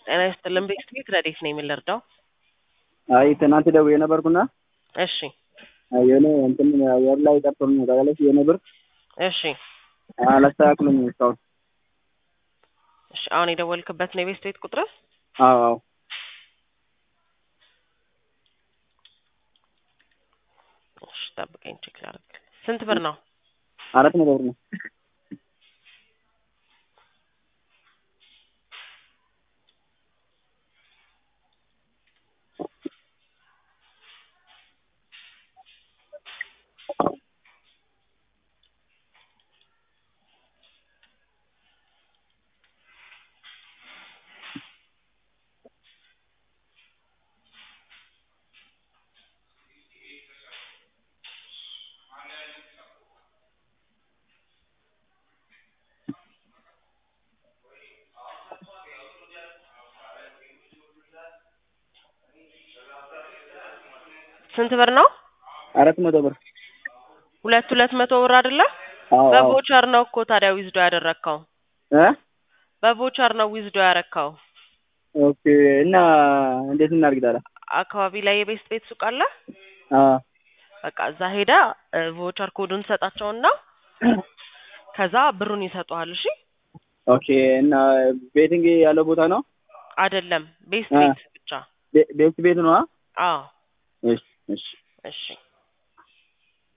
ጤና ይስጥልን ቤት ቤት ረዴት ነው የምንረዳው? አይ ትናንት ደውዬ ነበርኩና እሺ የሆነ እንትን አየር ላይ ቀርቶልኝ ነው ታውቃለች። የሆነ ብር እሺ አላስተካክሉም እስካሁን። እሺ አሁን የደወልክበት ነው የቤት ቤት ቁጥር? አዎ አዎ እሺ ጠብቀኝ ቼክ ላድርግ። ስንት ብር ነው? አራት መቶ ብር ነው። ስንት ብር ነው? አራት መቶ ብር ሁለት ሁለት መቶ ብር አይደለ? አዎ አዎ በቮቸር ነው እኮ ታዲያ ዊዝዶ ያደረግከው። እ በቮቸር ነው ዊዝዶ ያረከው። ኦኬ እና እንዴት እናድርግ ታዲያ? አካባቢ ላይ የቤት ቤት ሱቅ አለ። አዎ በቃ እዛ ሄዳ ቮቸር ኮዱን ሰጣቸውና ከዛ ብሩን ይሰጡሃል። እሺ ኦኬ እና ቤቲንግ ያለው ቦታ ነው? አይደለም ቤት አ። ቤት ብቻ። ቤ- ቤት ቤት ነው? አዎ እሺ እሺ እሺ